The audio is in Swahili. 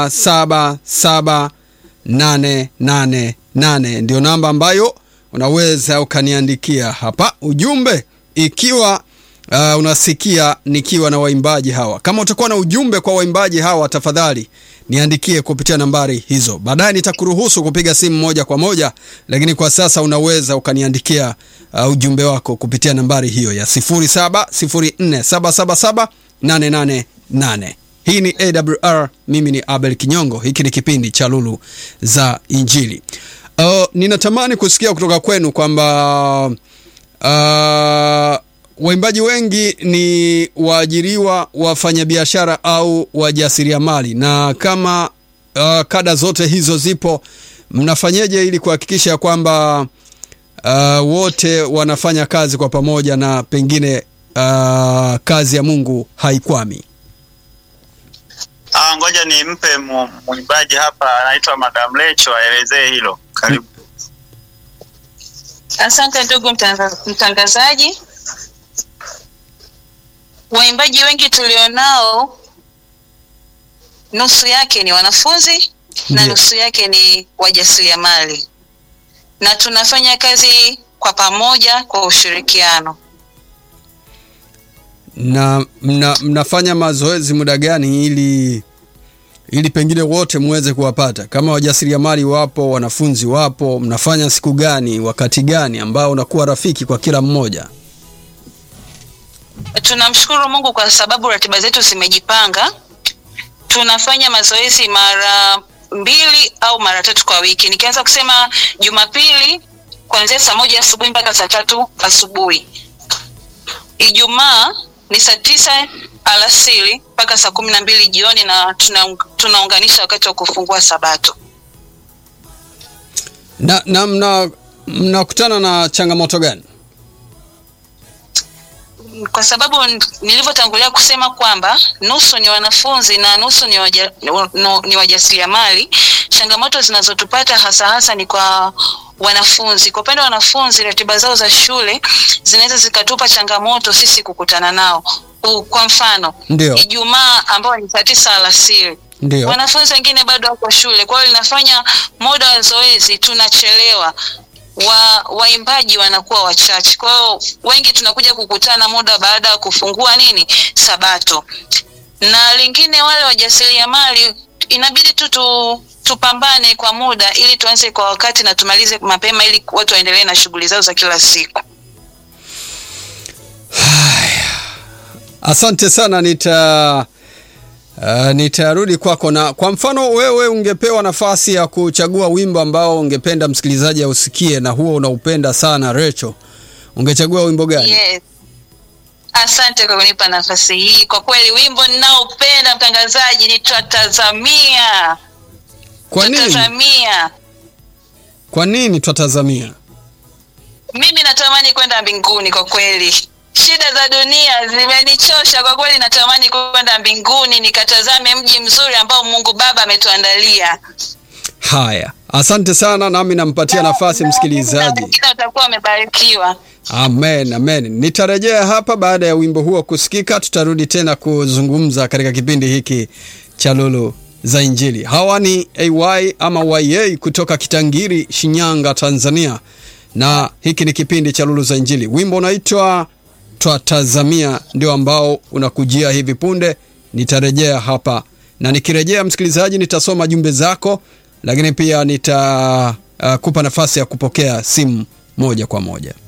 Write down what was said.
saba saba nane nane nane ndio namba ambayo unaweza ukaniandikia hapa ujumbe ikiwa uh, unasikia nikiwa na waimbaji hawa. Kama utakuwa na ujumbe kwa waimbaji hawa, tafadhali niandikie kupitia nambari hizo. Baadaye nitakuruhusu kupiga simu moja kwa moja, lakini kwa sasa unaweza ukaniandikia uh, ujumbe wako kupitia nambari hiyo ya 0704777888. Hii ni AWR, mimi ni Abel Kinyongo. Hiki ni kipindi cha Lulu za Injili. Uh, ninatamani kusikia kutoka kwenu kwamba uh, waimbaji wengi ni waajiriwa, wafanyabiashara au wajasiriamali, na kama uh, kada zote hizo zipo, mnafanyeje ili kuhakikisha kwamba uh, wote wanafanya kazi kwa pamoja na pengine uh, kazi ya Mungu haikwami? Ah, ngoja nimpe mu- mwimbaji hapa anaitwa Madam Lecho aelezee hilo. Karibu. Asante ndugu mtanga- mtangazaji. Waimbaji wengi tulionao, nusu yake ni wanafunzi na Ndiyo. nusu yake ni wajasiriamali, na tunafanya kazi kwa pamoja kwa ushirikiano. na mna, mnafanya mazoezi muda gani ili ili pengine wote muweze kuwapata? Kama wajasiriamali wapo, wanafunzi wapo, mnafanya siku gani, wakati gani ambao unakuwa rafiki kwa kila mmoja? Tunamshukuru Mungu kwa sababu ratiba zetu zimejipanga. Tunafanya mazoezi mara mbili au mara tatu kwa wiki. Nikianza kusema Jumapili kuanzia saa moja asubuhi mpaka saa tatu asubuhi. Ijumaa ni saa tisa alasiri mpaka saa kumi na mbili jioni, na tuna, tunaunganisha wakati wa kufungua Sabato. Na, na mna mnakutana na changamoto gani? kwa sababu n- nilivyotangulia kusema kwamba nusu ni wanafunzi na nusu ni, waja, no, ni wajasiriamali. Changamoto zinazotupata hasa hasa ni kwa wanafunzi. Kwa upande wa wanafunzi, ratiba zao za shule zinaweza zikatupa changamoto sisi kukutana nao. U- Kwa mfano Ndio, Ijumaa ambao ni saa tisa alasiri ndio. wanafunzi wengine bado wako shule, kwa hiyo linafanya muda wa zoezi tunachelewa wa waimbaji wanakuwa wachache, kwa hiyo wengi tunakuja kukutana muda baada ya kufungua nini Sabato. Na lingine wale wajasiriamali inabidi tu tu tupambane kwa muda ili tuanze kwa wakati na tumalize mapema ili watu waendelee na shughuli zao za kila siku. Asante sana, nita uh, nitarudi kwako. Na kwa mfano wewe ungepewa nafasi ya kuchagua wimbo ambao ungependa msikilizaji ausikie na huo unaupenda sana Recho, ungechagua wimbo gani? Yes. Asante kwa kunipa nafasi hii. Kwa kweli wimbo ninaopenda mtangazaji ni twatazamia. Kwa nini? Twatazamia. Kwa nini twatazamia? Mimi natamani kwenda mbinguni kwa kweli. Shida za dunia zimenichosha kwa kweli, natamani kwenda mbinguni nikatazame mji mzuri ambao Mungu Baba ametuandalia. Haya, asante sana, nami nampatia nafasi msikilizaji. Wengine watakuwa wamebarikiwa. Amen, amen. Nitarejea hapa baada ya wimbo huo kusikika, tutarudi tena kuzungumza katika kipindi hiki cha Lulu za Injili. Hawa ni AY ama YA kutoka Kitangiri, Shinyanga, Tanzania, na hiki ni kipindi cha Lulu za Injili. Wimbo unaitwa Twatazamia, ndio ambao unakujia hivi punde. Nitarejea hapa na nikirejea, msikilizaji, nitasoma jumbe zako, lakini pia nitakupa nafasi ya kupokea simu moja kwa moja.